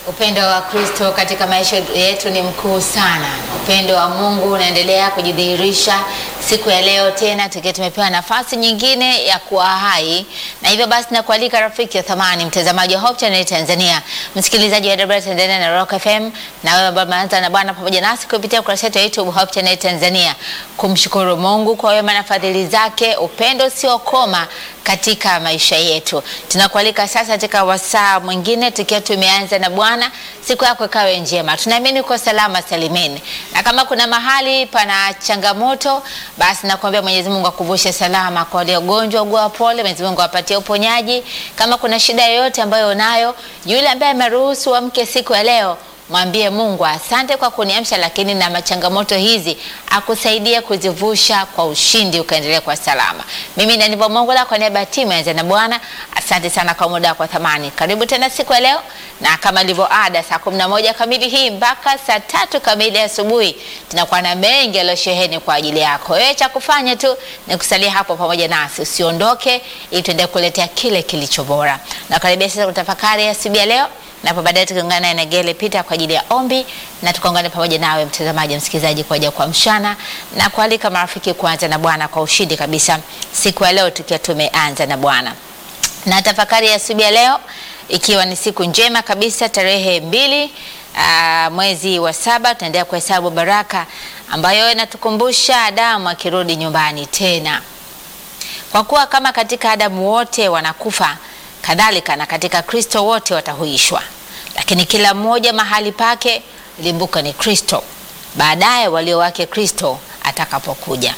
Upendo wa Kristo katika maisha yetu ni mkuu sana. Upendo wa Mungu unaendelea kujidhihirisha siku ya leo tena, tukiwa tumepewa nafasi nyingine ya kuwa hai, na hivyo basi nakualika rafiki ya thamani, mtazamaji wa Hope Channel Tanzania, msikilizaji wa WR Tanzania na Rock FM, na wewe ambaye umeanza na Bwana pamoja nasi kupitia ukurasa wetu wa YouTube Hope Channel Tanzania, kumshukuru Mungu kwa wema na fadhili zake, upendo usiokoma katika maisha yetu. Tunakualika sasa katika wasaa mwingine tukiwa tumeanza na Bwana. Siku yako ikawe njema, tunaamini uko salama salimini, na kama kuna mahali pana changamoto, basi nakuambia Mwenyezi Mungu akuvushe salama. Kwa waliogonjwa, ugua pole, Mwenyezi Mungu awapatie uponyaji. Kama kuna shida yoyote ambayo unayo, yule ambaye ameruhusu amke siku ya leo mwambie Mungu asante kwa kuniamsha, lakini na machangamoto hizi akusaidie kuzivusha kwa ushindi, ukaendelea kwa salama. Mimi ndanivo Mungu la kwa niaba ya timu ya na Bwana, asante sana kwa muda wako thamani. Karibu tena siku ya leo, na kama ilivyo ada, saa kumi na moja kamili hii mpaka saa tatu kamili asubuhi tunakuwa na mengi yaliyosheheni kwa ajili yako. Wewe cha kufanya tu ni kusalia hapo pamoja nasi, usiondoke, ili tuendelee kuletea kile kilicho bora. Na karibia sasa kutafakari asubuhi ya leo na hapo baadaye tukiungana naye Negele Peter kwa ajili ya ombi na tukaungane pamoja nawe mtazamaji, msikilizaji, kwa ajili ya kuamshana na kualika marafiki kuanza na Bwana kwa ushindi kabisa siku ya leo, tukiwa tumeanza na Bwana na tafakari ya asubuhi ya leo, ikiwa ni siku njema kabisa, tarehe mbili aa, mwezi wa saba, tunaendelea kuhesabu baraka ambayo inatukumbusha Adamu akirudi nyumbani tena, kwa kuwa kama katika Adamu wote wanakufa kadhalika na katika Kristo wote watahuishwa, lakini kila mmoja mahali pake. Limbuka ni Kristo, baadaye walio wake Kristo atakapokuja.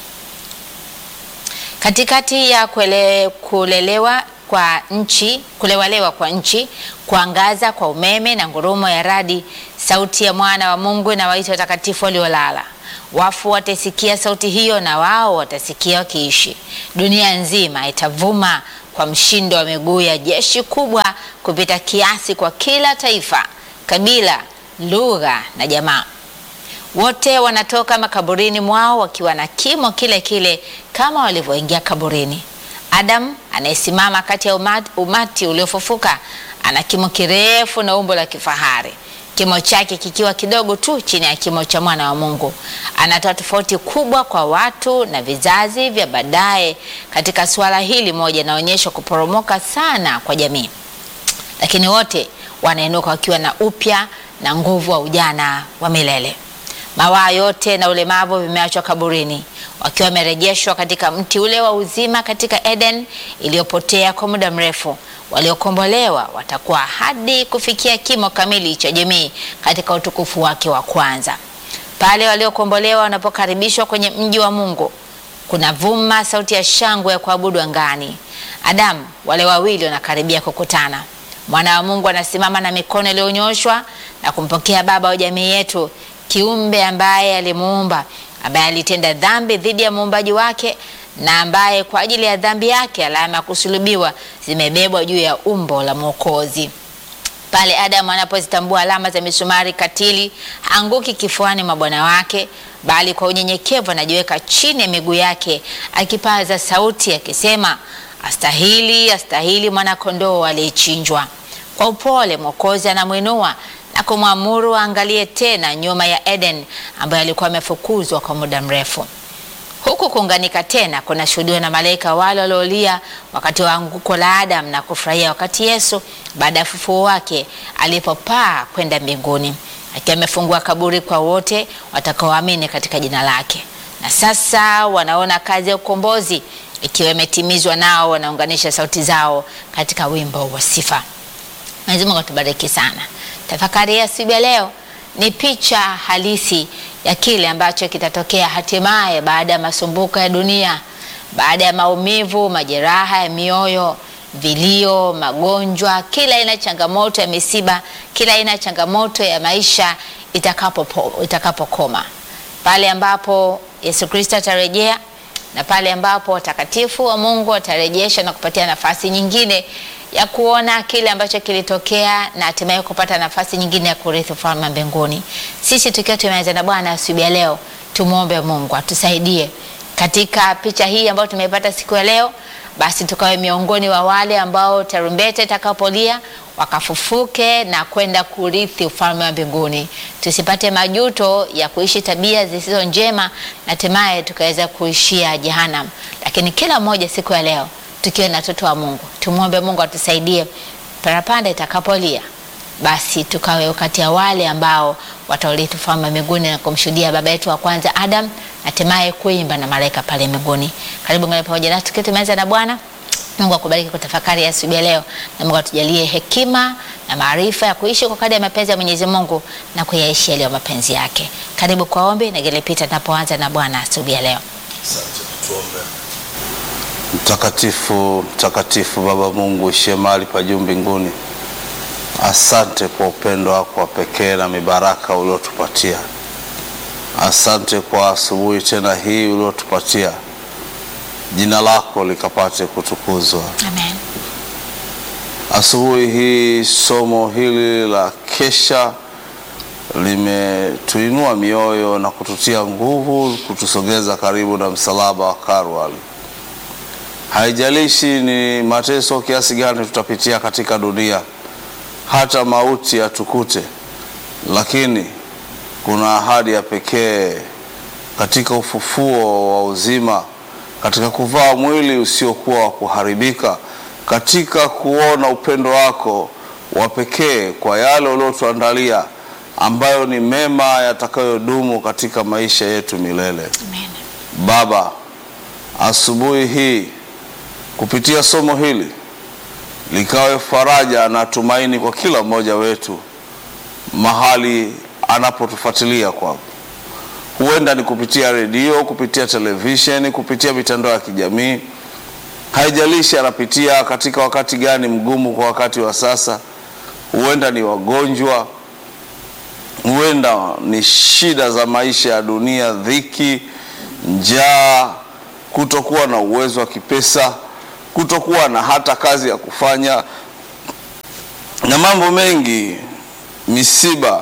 Katikati ya kule, kulelewa kwa nchi, kulewalewa kwa nchi, kuangaza kwa umeme na ngurumo ya radi, sauti ya mwana wa Mungu na waita watakatifu waliolala. Wafu watasikia sauti hiyo, na wao watasikia wakiishi. Dunia nzima itavuma kwa mshindo wa miguu ya jeshi kubwa kupita kiasi kwa kila taifa, kabila, lugha na jamaa. Wote wanatoka makaburini mwao wakiwa na kimo kile kile kama walivyoingia kaburini. Adamu anayesimama kati ya umati, umati uliofufuka ana kimo kirefu na umbo la kifahari, kimo chake kikiwa kidogo tu chini ya kimo cha mwana wa Mungu. Anatoa tofauti kubwa kwa watu na vizazi vya baadaye. Katika suala hili moja inaonyesha kuporomoka sana kwa jamii, lakini wote wanainuka wakiwa na upya na nguvu wa ujana wa milele. Mawaa yote na ulemavu vimeachwa kaburini, wakiwa wamerejeshwa katika mti ule wa uzima katika Eden iliyopotea kwa muda mrefu. Waliokombolewa watakuwa hadi kufikia kimo kamili cha jamii katika utukufu wake wa kwanza. Pale waliokombolewa wanapokaribishwa kwenye mji wa Mungu, kuna vuma sauti ya shangwe ya kuabudu angani. Adamu, wale wawili wanakaribia kukutana. Mwana wa Mungu anasimama na mikono iliyonyoshwa na kumpokea Baba wa jamii yetu, kiumbe ambaye alimuumba, ambaye alitenda dhambi dhidi ya muumbaji wake na ambaye kwa ajili ya dhambi yake alama ya kusulubiwa zimebebwa juu ya umbo la Mwokozi. Pale Adamu anapozitambua alama za misumari katili, haanguki kifuani mwa bwana wake, bali kwa unyenyekevu anajiweka chini ya miguu yake, akipaza sauti akisema, astahili, astahili mwana-kondoo aliyechinjwa. Kwa upole Mwokozi anamwinua na kumwamuru aangalie tena nyuma ya Eden ambayo alikuwa amefukuzwa kwa muda mrefu. Huku kuunganika tena kunashuhudiwa na malaika wale waliolia wakati wa anguko la Adam na kufurahia wakati Yesu baada ya ufufuo wake alipopaa kwenda mbinguni, akiwa amefungua kaburi kwa wote watakaoamini katika jina lake. Na sasa wanaona kazi ya ukombozi ikiwa imetimizwa, nao wanaunganisha sauti zao katika wimbo wa sifa. Mwenyezi Mungu atubariki sana. Tafakari ya siku ya leo ni picha halisi ya kile ambacho kitatokea hatimaye baada ya masumbuko ya dunia, baada ya maumivu, majeraha ya mioyo, vilio, magonjwa, kila aina changamoto ya misiba, kila aina ya changamoto ya maisha itakapo itakapokoma, pale ambapo Yesu Kristo atarejea na pale ambapo watakatifu wa Mungu watarejesha na kupatia nafasi nyingine ya kuona kile ambacho kilitokea na hatimaye kupata nafasi nyingine ya kurithi ufalme wa mbinguni. Sisi tukiwa tumeanza na Bwana asubuhi ya leo, tumwombe Mungu atusaidie katika picha hii ambayo tumeipata siku ya leo, basi tukawe miongoni wa wale ambao tarumbeta itakapolia wakafufuke na kwenda kurithi ufalme wa mbinguni. Tusipate majuto ya kuishi tabia zisizo njema na hatimaye tukaweza kuishia jehanamu. Lakini kila mmoja siku ya leo tukiwa na watoto wa Mungu, tumwombe Mungu atusaidie parapanda itakapolia basi tukawe kati ya wale ambao wataurithi ufalme wa mbinguni na kumshuhudia baba yetu wa kwanza Adam, na hatimaye kuimba na malaika pale mbinguni. Karibu ngani pamoja nasi tukiwa tumeanza na Bwana. Mungu akubariki kwa tafakari ya asubuhi ya leo, na Mungu atujalie hekima na maarifa ya kuishi kwa kadri ya mapenzi ya Mwenyezi Mungu na kuyaishi yaliyo mapenzi yake. Karibu kwa ombi na gelepita tunapoanza na Bwana asubuhi ya leo. Asante, tuombe. Mtakatifu, mtakatifu Baba Mungu uishie mahali pa juu mbinguni, asante kwa upendo wako wa pekee na mibaraka uliotupatia. Asante kwa asubuhi tena hii uliotupatia, jina lako likapate kutukuzwa. Amen. Asubuhi hii somo hili la kesha limetuinua mioyo na kututia nguvu, kutusogeza karibu na msalaba wa Karwali. Haijalishi ni mateso kiasi gani tutapitia katika dunia, hata mauti yatukute, lakini kuna ahadi ya pekee katika ufufuo wa uzima, katika kuvaa mwili usiokuwa wa kuharibika, katika kuona upendo wako wa pekee kwa yale uliotuandalia, ambayo ni mema yatakayodumu katika maisha yetu milele. Amen. Baba, asubuhi hii kupitia somo hili likawe faraja na tumaini kwa kila mmoja wetu mahali anapotufuatilia kwako. Huenda ni kupitia redio, kupitia televisheni, kupitia mitandao ya kijamii. Haijalishi anapitia katika wakati gani mgumu kwa wakati wa sasa. Huenda ni wagonjwa, huenda ni shida za maisha ya dunia, dhiki, njaa, kutokuwa na uwezo wa kipesa, kutokuwa na hata kazi ya kufanya na mambo mengi, misiba.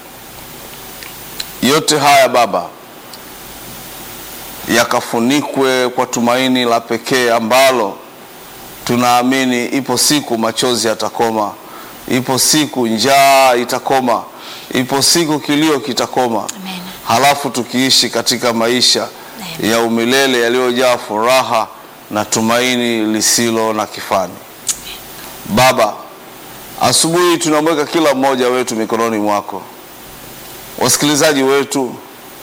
Yote haya Baba, yakafunikwe kwa tumaini la pekee ambalo tunaamini ipo siku machozi yatakoma, ipo siku njaa itakoma, ipo siku kilio kitakoma, Amen. halafu tukiishi katika maisha ya umilele yaliyojaa furaha na tumaini lisilo na kifani. Baba, asubuhi tunamweka kila mmoja wetu mikononi mwako, wasikilizaji wetu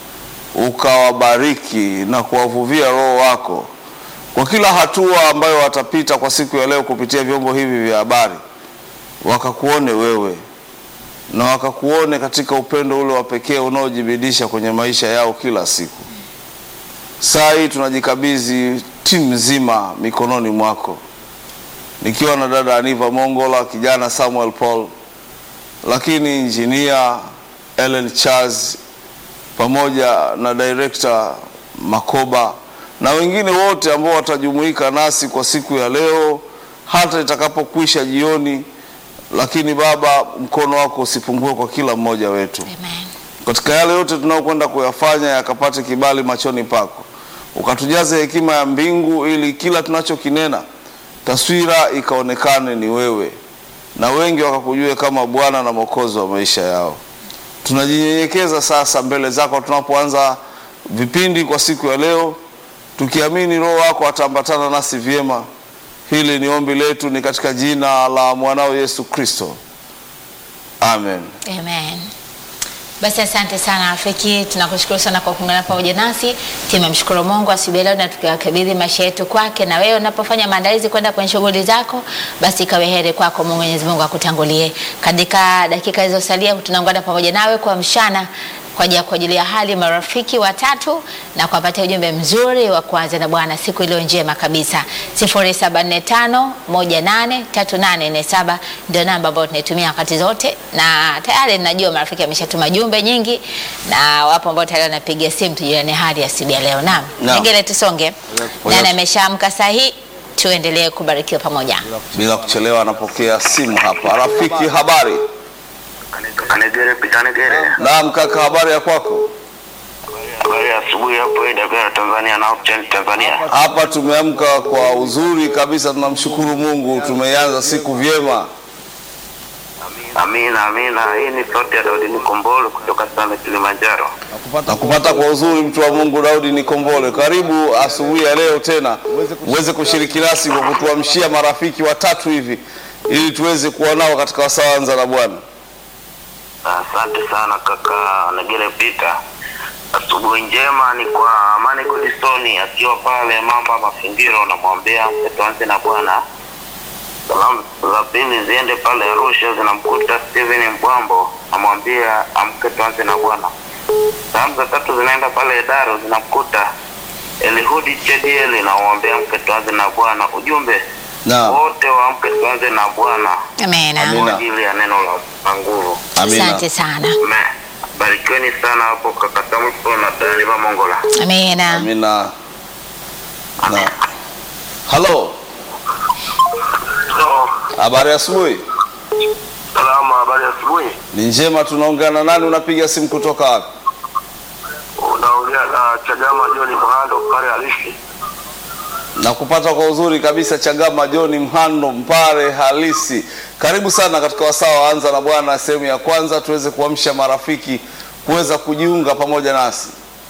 ukawabariki na kuwavuvia Roho wako kwa kila hatua ambayo watapita kwa siku ya leo kupitia vyombo hivi vya habari, wakakuone wewe na wakakuone katika upendo ule wa pekee unaojibidisha kwenye maisha yao kila siku. Saa hii tunajikabidhi timu nzima mikononi mwako, nikiwa na dada Aniva Mongola, kijana Samuel Paul, lakini injinia Ellen Charles pamoja na director Makoba na wengine wote ambao watajumuika nasi kwa siku ya leo hata itakapokwisha jioni. Lakini Baba, mkono wako usipungue kwa kila mmoja wetu Amen. katika yale yote tunayokwenda kuyafanya yakapate kibali machoni pako, ukatujaze hekima ya mbingu, ili kila tunachokinena taswira ikaonekane ni wewe, na wengi wakakujue kama Bwana na Mwokozi wa maisha yao. Tunajinyenyekeza sasa mbele zako tunapoanza vipindi kwa siku ya leo, tukiamini Roho wako ataambatana nasi vyema. Hili ni ombi letu, ni katika jina la mwanao Yesu Kristo, amen. Amen. Basi asante sana rafiki, tunakushukuru sana kwa kuungana pamoja nasi. Tumemshukuru Mungu asubuhi ya leo na tukawakabidhi maisha yetu kwake, na wewe unapofanya maandalizi kwenda kwenye shughuli zako, basi ikawe heri kwako. Mungu Mwenyezi Mungu akutangulie. Katika dakika zilizosalia, tunaungana pamoja nawe kwa mchana kwa ajili ya kuwajulia hali marafiki watatu na kuwapatia ujumbe mzuri wa kuanza na Bwana siku iliyo njema kabisa. 0745183847 ndio namba ambayo tunaitumia wakati zote, na tayari najua marafiki ameshatuma jumbe nyingi, na wapo ambao tayari wanapiga simu tujuane hali ya siku ya leo. Naam, Naam. pengine tusonge, Kwa nani hiyo- ameshaamka sahi, tuendelee kubarikiwa pamoja. Bila kuchelewa, anapokea simu hapa. Rafiki, habari? Kanegere pitanegere. Naam kaka, habari ya kwako? Habari ya asubuhi hapo AWR Tanzania na Option Tanzania. Hapa tumeamka kwa uzuri kabisa, tunamshukuru Mungu, tumeianza siku vyema. Amina, amina. Hii ni sauti ya Daudi Nikombolo kutoka Same Kilimanjaro. na kupata kwa uzuri mtu wa Mungu Daudi Nikombole. Karibu asubuhi ya leo tena uweze kushiriki nasi kwa kutuamshia marafiki watatu hivi ili tuweze kuwa nao katika wasaa anza na Bwana. Asante sana kaka Negele Peter. Asubuhi njema ni kwa Amani Godisoni akiwa pale Mamba Mafingiro, namwambia tuanze na Bwana. Salamu za pili ziende pale Arusha, zinamkuta Steven Mbwambo, namwambia amke tuanze na Bwana. Salamu za tatu zinaenda pale Daro, zinamkuta Elihudi Chedieli, namwambia amke tuanze na Bwana. Ujumbe Naam. wote waamke tuanze na Bwana Amena. Amina. kwa ajili ya neno la la nguvu. Amina. Asante sana. Amen. Barikiweni sana hapo kaka Samuel na Daniel Mongola. Amena. Amina. Na. Halo, So, habari ya asubuhi? salama, habari ya asubuhi. Ni njema, tunaongea na nani? Unapiga simu kutoka wapi? Unaongea na Chagama John Mhando pale halisi. na kupata kwa uzuri kabisa Chagama John Mhando Mpare halisi. Karibu sana katika wasaa wa Anza na Bwana sehemu ya kwanza, tuweze kuamsha marafiki kuweza kujiunga pamoja nasi.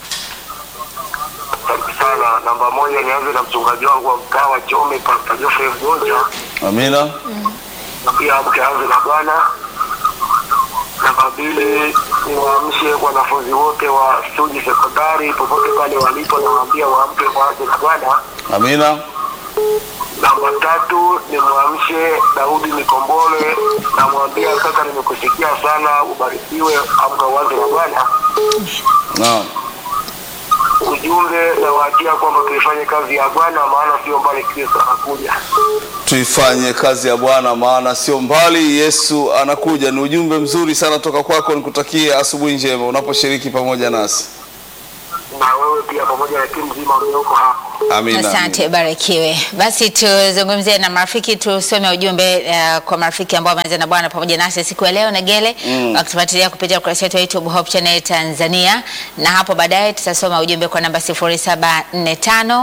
Asante sana. Namba moja nianze na mchungaji wangu wa mtaa wa Chome Pastor Geoffrey Mgonja. Amina, Na pia amke anze na Bwana. Namba mbili niwaamshe wanafunzi wote wa Suji Sekondari popote pale walipo, nawaambia waamke waanze na Bwana. amina, Namba tatu ni mwamshe Daudi Mikombole, namwambia kaka, nimekusikia sana, ubarikiwe, amka uanze na Bwana. naam, Ujumbe nawaachia kwamba tuifanye kazi ya Bwana, maana sio mbali, Kristo anakuja. tuifanye kazi ya Bwana maana sio mbali, Yesu anakuja. Ni ujumbe mzuri sana toka kwako, nikutakie asubuhi njema unaposhiriki pamoja nasi. Na wewe pia pamoja na timu nzima mlioko hapo. Amina. Asante, barikiwe. Basi tuzungumzie na marafiki, tusome ujumbe uh, kwa marafiki ambao wameanza na Bwana pamoja nasi siku ya leo Negele, Mm. wakitufuatilia kupitia ukurasa wetu wa YouTube Hope Channel Tanzania, na hapo baadaye tutasoma ujumbe kwa namba 0745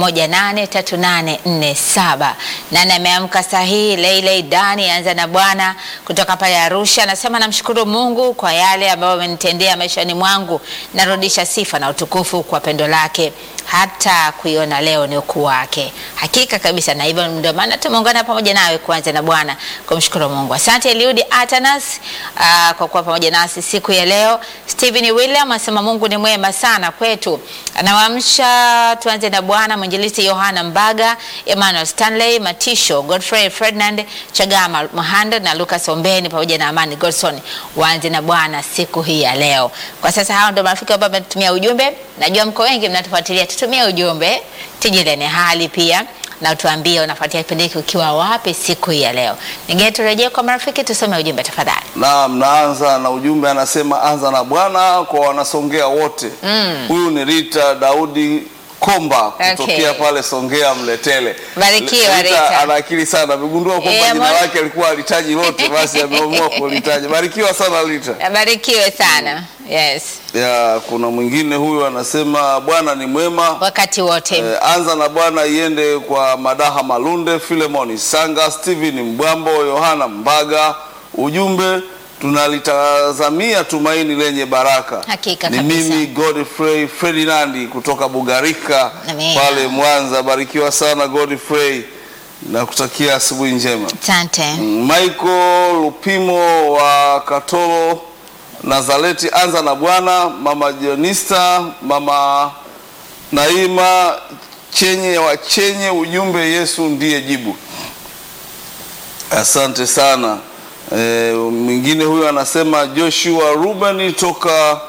183847. Nani ameamka sahihi? Leile Dani anza na Bwana kutoka pale Arusha, anasema namshukuru Mungu kwa yale ambayo amenitendea maishani mwangu, narudisha sifa na utukufu kwa pendo lake hata kuiona leo ni ukuu wake. Hakika kabisa, na hivyo ndio maana tumeungana pamoja nawe kuanza na Bwana kumshukuru Mungu. Asante Eliudi Atanas uh, kwa kuwa pamoja nasi siku ya leo. Stephen William anasema Mungu ni mwema sana kwetu, anawaamsha tuanze na Bwana. Mwinjilisti Yohana Mbaga, Emmanuel Stanley Matisho, Godfrey Ferdinand Chagama Mahanda na Lucas Ombeni pamoja na Amani Godson waanze na Bwana siku hii ya leo. Kwa sasa hao ndio marafiki ambao wametumia ujumbe. Najua mko wengi mnatufuatilia, tutumie ujumbe, tujilene hali pia na utuambie unafuatia kipindi hiki ukiwa wapi siku hii ya leo. Ningine turejee kwa marafiki, tusome ujumbe tafadhali. Naam, naanza na ujumbe, anasema anza na Bwana kwa wanasongea wote. Huyu ni Rita Daudi Komba kutokea Okay. pale Songea Mletele. Barikiwa, Rita. ana akili sana, amegundua kwamba Eh, jina mwana- lake alikuwa alitaji lote, basi ameamua kulitaja. Barikiwa sana Rita. Barikiwe sana. Yes, Ya, kuna mwingine huyu anasema Bwana ni mwema. wakati wote. Eh, anza na Bwana iende kwa Madaha Malunde, Filemoni Sanga, Steven Mbwambo, Yohana Mbaga. Ujumbe tunalitazamia tumaini lenye baraka. Hakika ni kabisa. mimi Godfrey Ferdinandi kutoka Bugarika Amina. pale Mwanza. Barikiwa sana Godfrey na kutakia asubuhi njema. Asante. Michael Lupimo wa Katoro Nazareti, anza na Bwana. Mama Jonista, mama Naima Chenye wa Chenye, ujumbe Yesu ndiye jibu. Asante sana. E, mwingine huyu anasema Joshua Ruben toka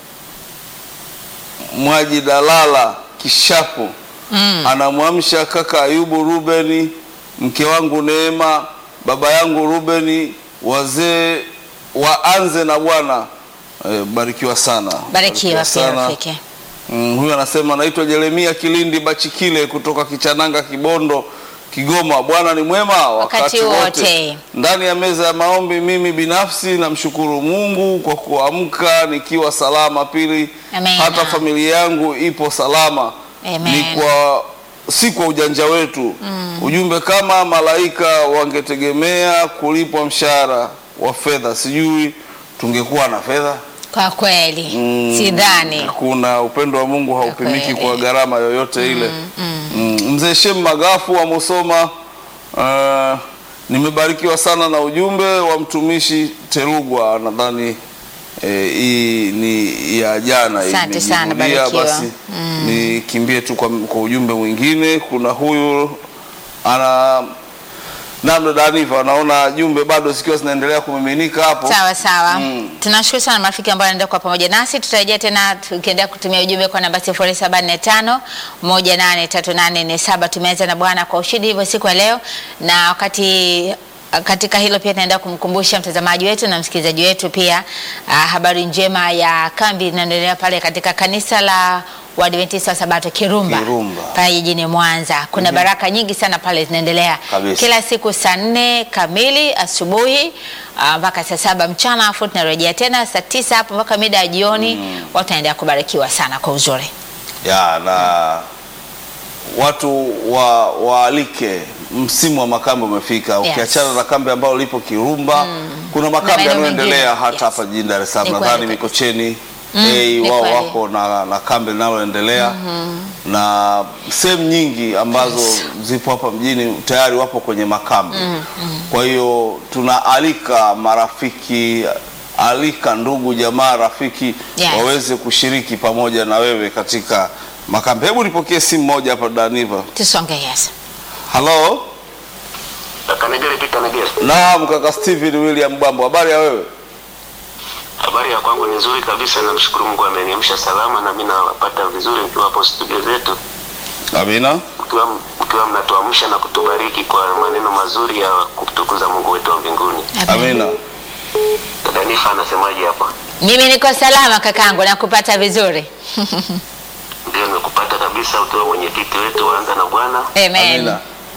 Mwaji Dalala Kishapu Mm. anamwamsha kaka Ayubu Rubeni, mke wangu Neema, baba yangu Rubeni, wazee waanze na Bwana. E, barikiwa sana, Barikiwa pia sana. rafiki. Mm, huyu anasema naitwa Jeremia Kilindi Bachikile kutoka Kichananga Kibondo. Kigoma. Bwana ni mwema Wakati wakati, wote. Ndani ya meza ya maombi, mimi binafsi namshukuru Mungu kwa kuamka nikiwa salama. Pili, Amen. hata familia yangu ipo salama. Amen. Ni kwa si kwa ujanja wetu. Ujumbe kama malaika wangetegemea kulipwa mshahara wa fedha, sijui tungekuwa na fedha. Kwa kweli Mm, sidhani. Kuna upendo wa Mungu haupimiki kweli. kwa gharama yoyote ile. Mm, Mzee Shem Magafu wa Musoma, uh, nimebarikiwa sana na ujumbe wa mtumishi Terugwa. Nadhani eh, hii ni ya jana Asante sana, imejirudia, barikiwa. basi nikimbie tu kwa, kwa ujumbe mwingine. Kuna huyu ana namna Daniva, anaona jumbe bado zikiwa zinaendelea kumiminika hapo. Sawa sawa. Mm. Tunashukuru sana marafiki ambao wanaendelea kuwa pamoja nasi. Tutarejea tena tukiendelea kutumia ujumbe kwa namba 0745 183847. Tumeanza na Bwana kwa ushindi hivyo siku ya leo, na wakati katika hilo pia tunaendelea kumkumbusha mtazamaji wetu na msikilizaji wetu pia ah, habari njema ya kambi inaendelea pale katika kanisa la Waadventista wa Sabato Kirumba, Kirumba. pale jijini Mwanza. Kuna baraka nyingi sana pale zinaendelea Kabisa. kila siku saa nne kamili asubuhi ah, mpaka saa saba mchana, afu tunarejea tena saa tisa hapo mpaka mida ya jioni. Watu wanaendelea kubarikiwa sana kwa uzuri. ya na watu wa waalike, msimu wa makambi umefika. Yes. Ukiachana na kambi ambalo lipo Kirumba, kuna makambi maeneo yanayoendelea mengine. hata Yes. hapa jijini Dar es Salaam, Ni kweli nadhani kabisa. Mikocheni Mm, eh, ni wao kweli. wako na, na kambi linaloendelea na sehemu nyingi ambazo zipo hapa mjini tayari wapo kwenye makambi. Kwa hiyo tunaalika marafiki, alika ndugu jamaa, rafiki Yes. waweze kushiriki pamoja na wewe katika makambi. Hebu nipokee simu moja hapa Daniva. Tusonge yes. Halo, Kaka Negere Peter Negere. naam kaka Steven William Bambo, habari ya wewe? Habari ya kwangu ni nzuri kabisa, namshukuru Mungu ameniamsha salama na mimi nawapata vizuri mkiwa hapo studio zetu, Amina. mkiwa mkiwa mnatuamsha na kutubariki kwa maneno mazuri ya kutukuza Mungu wetu wa mbinguni. Amina. Dada Nifa anasemaje hapa? Mimi niko salama kakangu, nakupata vizuri. Ndio nimekupata kabisa, ukiwa mwenyekiti wetu waanza na Bwana. Amen. Amina.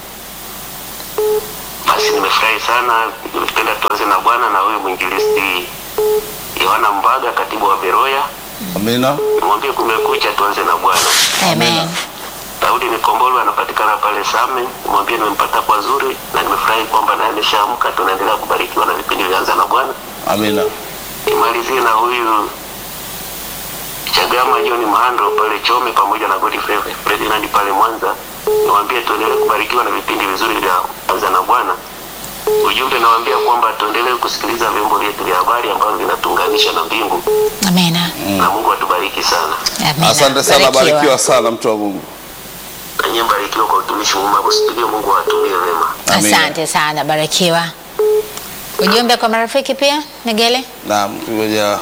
Basi nimefurahi sana, nimependa tuanze na Bwana na huyu mwinjilisti Yohana Mbaga, katibu wa Beroya, Amina. nimwambie kumekucha, tuanze na Bwana. Amen. Daudi Nikombolo anapatikana pale Same, nimwambie nimempata kwa zuri na nimefurahi kwamba naye ameshaamka. Tunaendelea kubarikiwa na vipindi vyanza na Bwana. Amina. Nimalizie na huyu Chagama John Mahando pale Chome pamoja na Godfrey Ferdinand pale Mwanza, niwaambie tuendelee kubarikiwa na vipindi vizuri vya anza na Bwana. Ujumbe nawaambia kwamba tuendelee kusikiliza vyombo vyetu vya habari ambavyo vinatuunganisha na mbingu, Amina. na Mungu atubariki sana. Amina. Asante sana, Barikiwa. barikiwa sana mtu wa Mungu. Na nyie mbarikiwa kwa utumishi mwema hapo studio. Mungu awatumie vema. Amina. Asante sana, barikiwa. Ujumbe kwa marafiki pia, Negele? Naam, ngoja.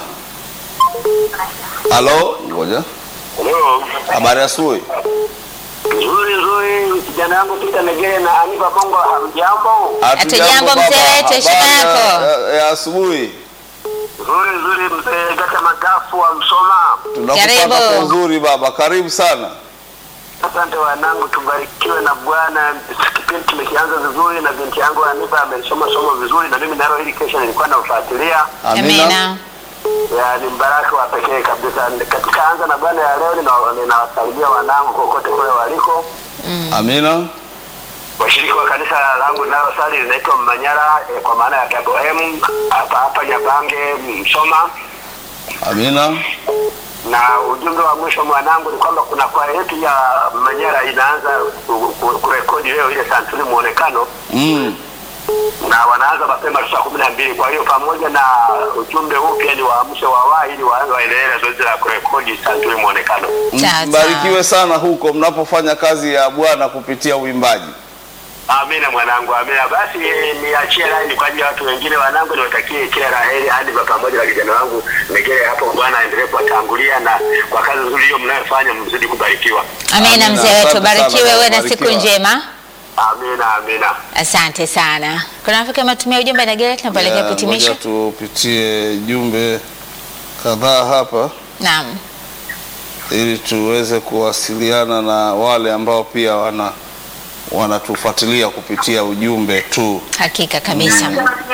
Halo, ngoja. Hello. Habari ya asubuhi. Nzuri nzuri, kijana yangu Peter Negere na Aniva Bongo, hamjambo? Hatujambo, baba. mzee wetu, heshima Habari ya- yako. ya- Ya asubuhi. Nzuri nzuri, mzee Gata Magafu wa Msoma. Tunakupata Karibu. kwa uzuri baba. Karibu sana. Asante wanangu, tubarikiwe na Bwana. Kipindi tumekianza vizuri na binti yangu Aniva amesoma somo vizuri, na mimi nalo hili kesho nilikuwa nafuatilia. Amina. Ya, ni mbaraka wa pekee kabisa. Katika anza na Bwana ya leo, nina- ninawasalimia wanangu kokote kule waliko. Amina. washiriki wa kanisa langu linalosali linaitwa Manyara eh, kwa maana ya Gabohem hapa hapa Nyabange Msoma. Amina. Na ujumbe wa mwisho mwanangu ni kwamba kuna kwaya yetu ya Manyara inaanza ku- ku- kurekodi leo ile santuri muonekano Mm. na wanaanza mapema saa kumi na mbili. Kwa hiyo pamoja na ujumbe huu pia ni waamshe wawaa ili waanze waendelee na zoezi la kurekodi santuri muonekano. Sawa, Mbarikiwe sana huko mnapofanya kazi ya Bwana kupitia uimbaji. Amina mwanangu, amina. Basi eh, niachie laini kwa ajili ya watu wengine. Wanangu, niwatakie kila la heri hadi kwa pamoja na kijana wangu Negere hapo. Bwana aendelee kuwatangulia na kwa kazi nzuri hiyo mnayofanya, mzidi kubarikiwa. Amina, Amina. mzee wetu, Asante barikiwe, sana, uwe na siku barikiwa. njema. Amina, amina. Asante sana. Kuna rafiki ametumia ujumbe Negele, tunapelekea Ya, kuhitimisha. Ngoja tupitie jumbe kadhaa hapa Naam. ili tuweze kuwasiliana na wale ambao pia wana wanatufuatilia kupitia ujumbe tu. Hakika kabisa.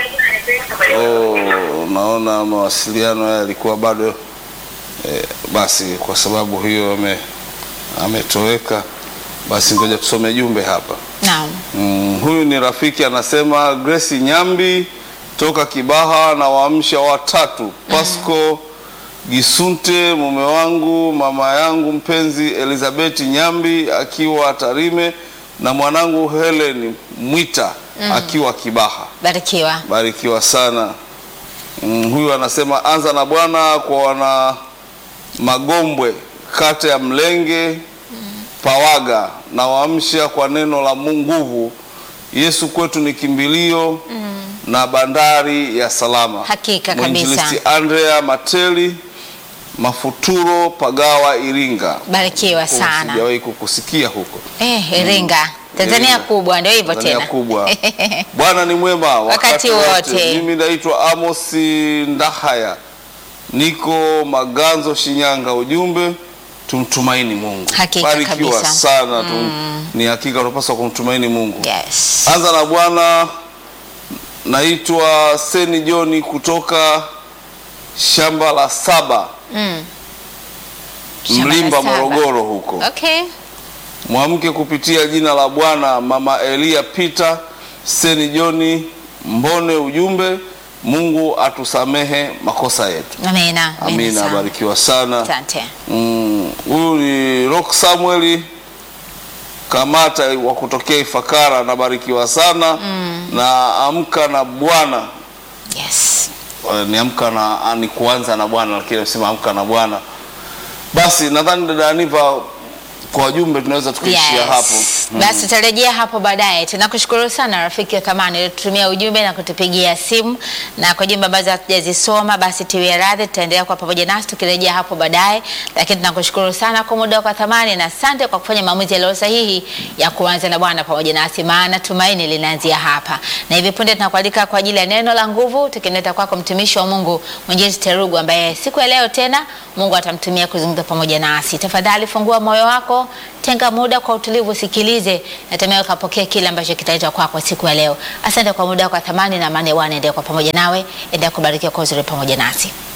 Oh, naona mawasiliano haya yalikuwa bado eh, basi kwa sababu hiyo ame, ametoweka. Basi ngoja tusome jumbe hapa. Naam. Mm, huyu ni rafiki anasema Grace Nyambi toka Kibaha na waamsha watatu Pasco Gisunte, mume wangu, mama yangu mpenzi Elizabeth Nyambi akiwa Tarime na mwanangu Helen Mwita akiwa Kibaha. Barikiwa. Barikiwa sana. Mm, huyu anasema anza na Bwana kwa wana Magombwe, kata ya Mlenge, Pawaga na waamsha kwa neno la Mungu nguvu. Yesu kwetu ni kimbilio na bandari ya salama. Hakika kabisa. Mwinjilisti Andrea Mateli, Mafuturo, Pagawa, Iringa. Barikiwa sana. Sijawahi kukusikia huko. Eh, Iringa. Tanzania Iringa. kubwa ndio hivyo Tanzania tena. kubwa. Bwana ni mwema Wakati wote. Mimi naitwa Amos Ndahaya, niko Maganzo, Shinyanga. Ujumbe tumtumaini Mungu. Hakika Barikiwa kabisa. sana tu, ni hakika tunapaswa kumtumaini Mungu. Yes. Anza na Bwana. Naitwa Seni Joni kutoka shamba la saba Mm. Shamba la Mlimba, saba. Morogoro huko Okay. mwamke kupitia jina la Bwana. Mama Elia Peter Seni Joni Mbone, ujumbe Mungu atusamehe makosa yetu. Amina. Amina, sana. barikiwa sana. Asante. Mm, Huyu ni Rock Samuel Kamata wa kutokea Ifakara, nabarikiwa sana na amka na Bwana. Yes. Eh, ni amka na ni kuanza na Bwana, lakini amesema amka na Bwana. Basi nadhani dada Aniva, kwa wajumbe tunaweza tukaishia hapo. Mm. Basi tutarejea hapo baadaye. Tunakushukuru sana rafiki wa thamani uliotutumia ujumbe na kutupigia simu, na kwa jumbe ambazo hatujazisoma basi tuwie radhi, tutaendelea kwa pamoja nasi tukirejea hapo baadaye, lakini tunakushukuru sana kwa muda wako wa thamani na asante kwa kufanya maamuzi yaliyo sahihi ya kuanza na Bwana pamoja nasi, maana tumaini linaanzia hapa. Na hivi punde tunakualika kwa ajili ya neno la nguvu, tukileta kwako mtumishi wa Mungu Mwinjilisti Terugu ambaye siku ya leo tena Mungu atamtumia kuzungumza pamoja nasi. Tafadhali fungua moyo wako, tenga muda kwa utulivu, sikilize na tamaye ukapokea kile ambacho kitaitwa kwako siku ya leo. Asante kwa muda wako wa thamani, na amani ya Bwana endelee kwa pamoja nawe, endelea kubarikiwa kwa uzuri pamoja nasi.